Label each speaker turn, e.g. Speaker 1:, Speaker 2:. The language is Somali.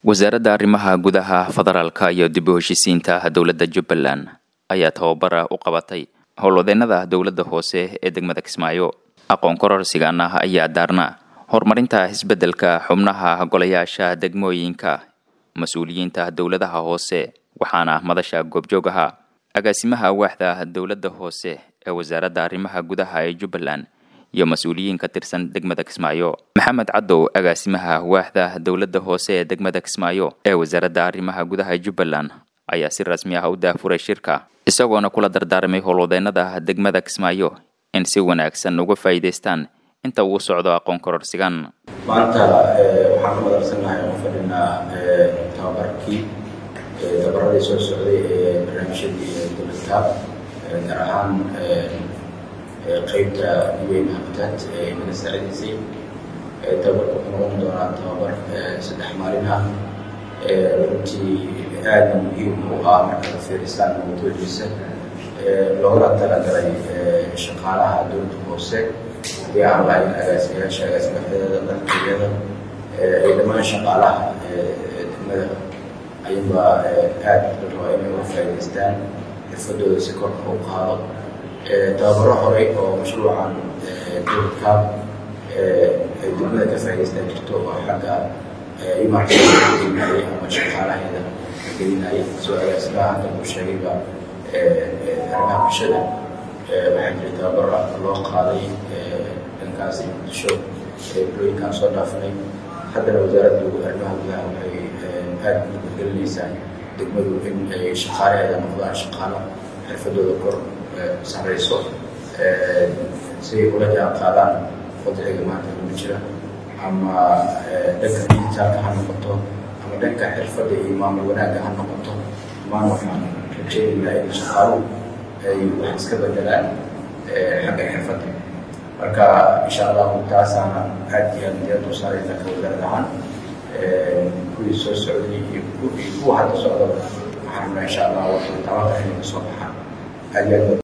Speaker 1: wasaaradda arrimaha gudaha federaalka iyo dib u heshisiinta dowladda jubbaland ayaa tababara u qabatay howlwadeennada dowladda hoose ee degmada kismaayo aqoon kororsigan ah ayaa daarna horumarinta isbeddelka xubnaha golayaasha degmooyinka mas-uuliyiinta dowladaha hoose waxaana madasha goobjoog ahaa agaasimaha waaxda dowladda hoose ee wasaaradda arrimaha gudaha ee jubbaland iyo mas-uuliyiin ka tirsan degmada kismaayo maxamed cadow agaasimaha waaxda dowladda hoose ee degmada kismaayo ee wasaaradda arrimaha gudaha jubbaland ayaa si rasmi ah u daafuray shirka isagoona kula dardaarmay howlwadeennada degmada kismaayo in si wanaagsan uga faa'iidaystaan inta uu socdo aqoon kororsigan
Speaker 2: maanta waxaan ku madarsanahay oo fadhinaa tababarkii tabaradii soo socday ee barnaamijyadii dowladka gaar ahaan qeybta un habitat ee naga saacidaysay tababarka wuxuu noqon doonaa tababar saddex maalin ah runtii aadna muhiim u ah markaad fiirisaan mawduuciisa loogala talagalay shaqaalaha dowladda hoose haddii aan lahayn agaasimayaasha agaasimaxyada dalkiyada iyo dhammaan shaqaalaha degmada ayuba aad la rabaa inay uga faa'idaystaan xirfadooda si korka u qaado tababaro horey oo mashruucan dowladka ay degmada ka faa'idaystaan jirto oo xagga imargelinayay ama shaqaalaheeda gelinayay soo agaasimaha hadda uu sheegayba arrimaha bulshada waxaa jira tababara loo qaaday dhankaasi muqdisho bulooyinkaan soo dhaafinay haddana wasaaraddu arrimaha gudaha waxay aada mudgelinaysaa degmadu in ay shaqaalaheeda noqdaan shaqaalo xirfadooda kor sareyso si ay ula jaan qaadaan wadciga maanta lagu jira ama dhanka digitaalka ha noqoto ama dhanka xirfadda iyo maamul wanaagga ha noqoto dhammaan waxaan rajeynaynaa in shaqaaluhu ay wax iska bedelaan xagga xirfadda marka insha allahu taasaana aad iyo aad diyaad u saarayna ka wasaarad ahaan kuwii soo socday iyo kuwa hadda socdaba waxaan rabnaa insha allah waxay tabaqa inay kasoo baxaan aad iyo aad